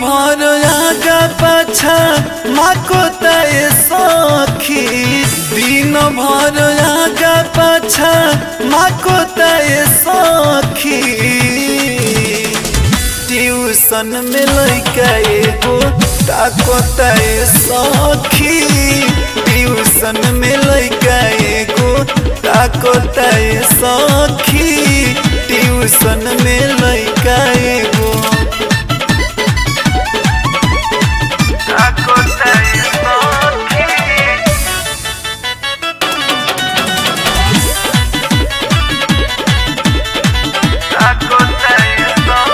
भर आगा पाछा माको तय सखी दिन भर आगा पाछा माको तय सखी ट्यूशन में लैका एगो ताको तय सखी ट्यूशन में लैका एगो ताको तय सखी ट्यूशन में लैका एगो ताको तय सखी ताको तय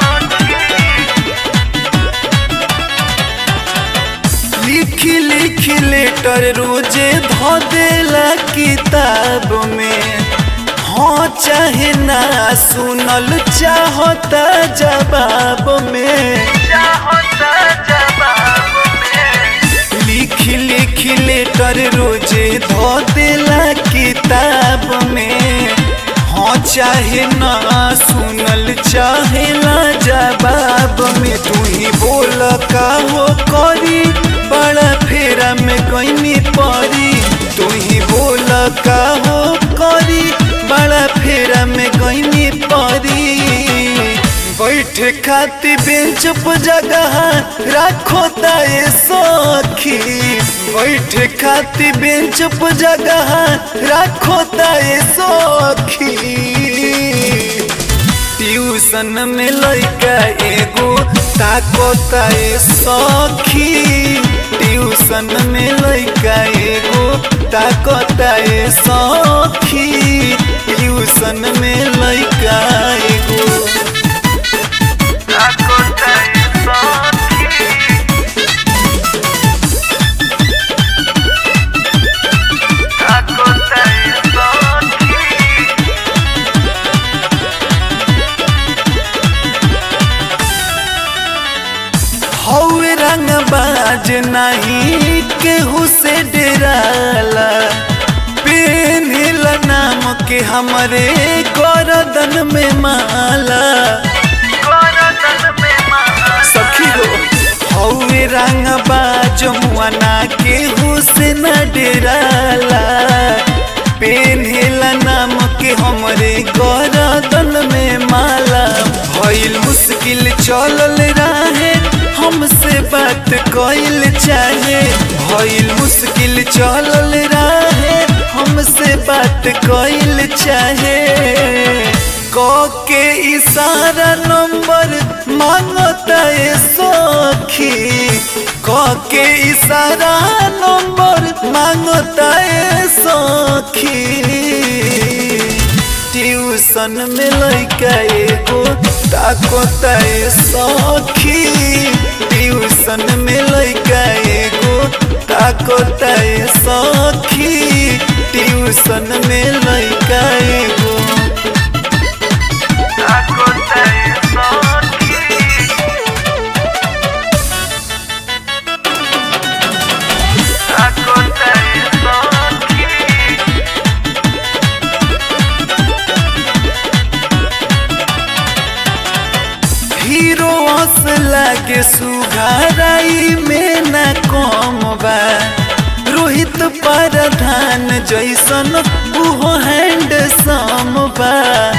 सखी लिखी लिखी लेटर रोजे धो देला किताब में हाँ चाहे ना सुनल चाहता जवाब में चाहता जवाब में लिखी लिखी लेटर रोजे धो देला किताब में हाँ चाहे ना सुनल चाहेला जवाब में तू ही बोल का हो करी बड़ा फेरा में गईनी परी तू ही बोल का हो करी बड़ा फेरा में गईनी परी बैठे खाती बेंच पर जगह राखो ताए सखी बैठे खाती बेंच पर जगह राखो ताए सखी ट्यूशन में लैका एगो ताको ताए सखी ट्यूशन में लैका एगो ताको ताए सखी ट्यूशन में लैका एगो ताको ताए सखी ताको ताए सखी हौवे रंग बाज नहीं केहू से डराला पेन्हिला नाम के हमरे गरदन में माला सखी हो हौवे रंग बाज मुआना केहू से न डराला पेन्हिला नाम के हमरे गरदन में माला भइल मुश्किल चलल रहे हमसे बात कइल चाहे भइल मुश्किल चलल रहे हमसे बात कइल चाहे क के इशारा नंबर मांगता है सखी क के इशारा नंबर मांगता है सखी ट्यूशन में लैका एगो ताको तय सखी ट्यूशन में लैका एगो ताको तय सखी ट्यूशन में लैका एगो ताको तय सखी ताको तय सखी हीरो हंस लागे सुघाराई में न कम बा रोहित प्रधान जैसन उहो हैंड सम बा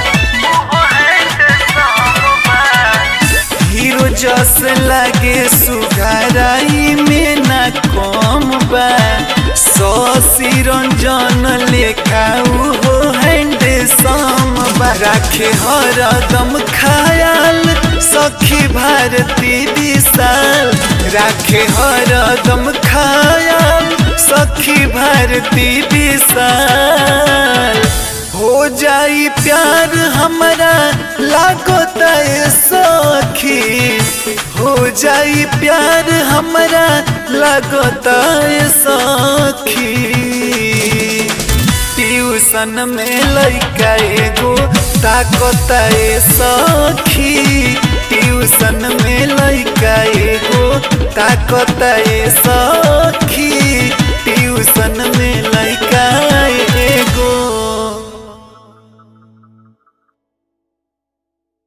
हीरो जस लागे सुघाराई में न कम बा ससी रंजन लेखा उहो हैंड सम बा राखे हरदम खायाल सखी भारती विशाल राखे हरदम खायाल सखी भारती विशाल हो जाई प्यार हमारा लागो तय सखी हो जाई प्यार हमारा लागो तय सखी ट्यूशन में लैका एगो ताकत ए सखी ट्यूशन में लैका एगो ताकत ए सखी